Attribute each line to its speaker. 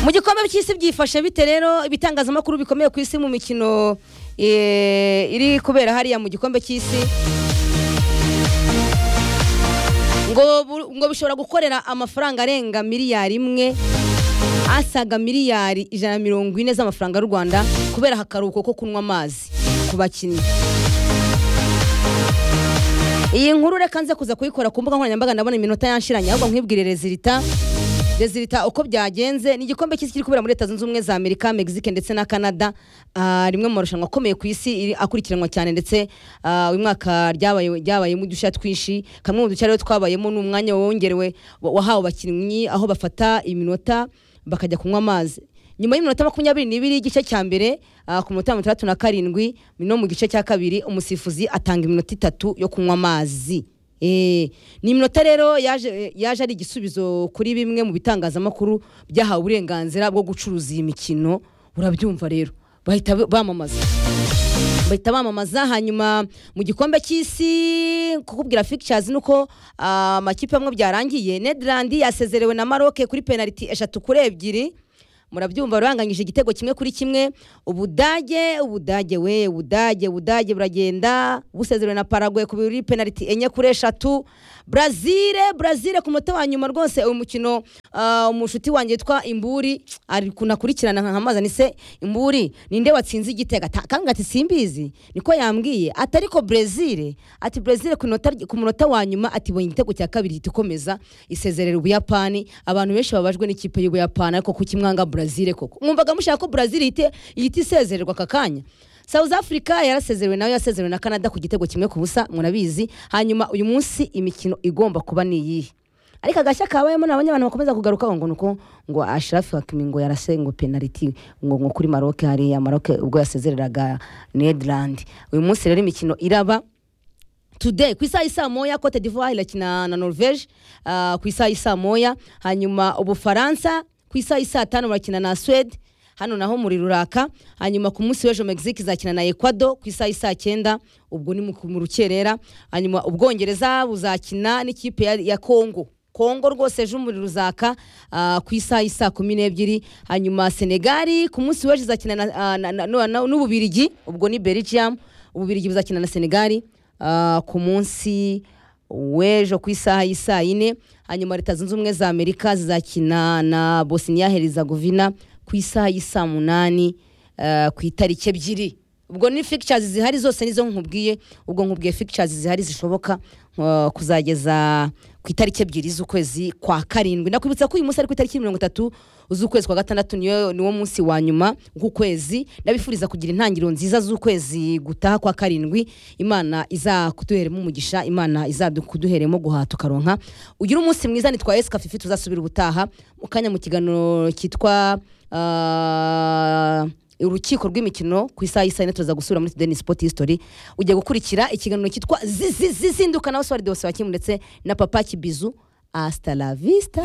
Speaker 1: mu gikombe cy'isi byifashe bite rero ibitangazamakuru bikomeye ku isi mu mikino eh, iri kubera hariya mu gikombe cy'isi ngo bu- ngo bishobora gukorera amafaranga arenga miliyari imwe asaga miliyari ijana na mirongo ine z'amafaranga y'u rwanda kubera akaruhuko ko kunywa amazi ku bakinnyi iyi nkuru reka nze kuza kuyikora ku mbuga nkoranyambaga ndabona iminota yanshiranye ahubwo nkwibwire rezilita rezilita uko byagenze ni igikombe cy'isi kiri kubera muri leta zunze ubumwe za amerika mexique ndetse na canada Ah, rimwe mu marushanwa akomeye ku isi iri- akurikiranwa cyane ndetse ah, uyu mwaka ryabaye- ryabayemo udushya twinshi kamwe mu dushya rero twabayemo ni umwanya wongerewe wa- wahawe abakinnyi aho bafata iminota bakajya kunywa amazi nyuma y'iminota makumyabiri n'ibiri y'igice cya mbere ah, ku minota mirongo itandatu na karindwi no mu gice cya kabiri umusifuzi atanga iminota itatu yo kunywa amazi Eh, ni iminota rero yaje yaje ari igisubizo kuri bimwe mu bitangazamakuru byahawe uburenganzira bwo gucuruza iyi mikino urabyumva rero bahita bamamaza bahita bamamaza hanyuma mu gikombe cy'isi kukubwira pictures nuko ah, amakipe amwe byarangiye Netherland yasezerewe na Maroc kuri penalty eshatu kuri ebyiri murabyumva ruranganyije igitego kimwe kuri kimwe ubudage ubudage we ubudage ubudage buragenda busezerewe na Paraguay kuri penalty enye kuri eshatu Brazil Brazil ku muto wa nyuma rwose uyu mukino ah, umushuti wanjye witwa Imburi ari kunakurikirana nkamaza nise Imburi ninde watsinze igitego Ata- kanga ati simbizi niko yambwiye ati ariko Brazil ati Brazil ku nota ku munota wa nyuma ati bonye igitego cya kabiri ihita ikomeza isezerera ubuyapani abantu benshi babajwe n'ikipe y'ubuyapani ariko kuki mwanga Brazil koko mwumvaga mushaka ko Brazil ihite ihita isezererwa aka kanya South Africa yarasezerewe nayo yasezerewe na Canada ku gitego kimwe ku busa murabizi hanyuma uyu munsi imikino igomba kuba ni iyihe ariko agashya kabayemo nabonye abantu bakomeza kugarukaho ngo nuko ngo Ashraf Hakimi ngo yarase ngo penalty ngo ngo kuri Maroc hariya Maroc ubwo yasezereraga Netherland uyu munsi rero imikino iraba today ku isaha isaa moya cote d'ivoire irakina na norvege ah, ku isaha isaa moya hanyuma ubufaransa ku isaha isaa tanu barakina na swede hano naho muri ruraka hanyuma ku munsi w'ejo mexique izakina na ecuador ku isaha isaa cyenda ubwo ni mu- mu rukerera hanyuma ubwongereza buzakina n'ikipe ya, ya congo kongo rwose ejo umuriro uzaka ah, ku isaha isaa kumi n'ebyiri hanyuma senegali ku munsi w'ejo izakina na- ah, na- na- na- na- n'ububirigi ubwo ni belgium ububirigi buzakina na senegali ah, ku munsi w'ejo ku isaha y'isaa yine hanyuma leta zunze ubumwe za amerika zizakina na bosnia herizagovina ku isaha y'isaa munani ah, ku itariki ebyiri ubwo ni fictures zihari zose nizo nkubwiye ubwo nkubwiye fictures zihari zishoboka ah, kuzageza ku itariki ebyiri z'ukwezi kwa karindwi nakwibutsa ko uyu munsi ari ku itariki mirongo itatu z'ukwezi kwa gatandatu niyo niwo munsi wa nyuma w'ukwezi ndabifuriza kugira intangiriro nziza z'ukwezi gutaha kwa karindwi imana izakuduheremo umugisha imana izakuduheremo guhata ukaronka ugire umunsi mwiza nitwa esika fifi tuzasubira ubutaha mu kanya mu kiganiro cyitwa ah, urukiko rw'imikino ku isaha y'isaha yine turaza gusura muri tudeni sipoti hisitori ugiye gukurikira ikiganiro cyitwa zizinduka nawe swari de wakimu ndetse na papa kibizu hasta la vista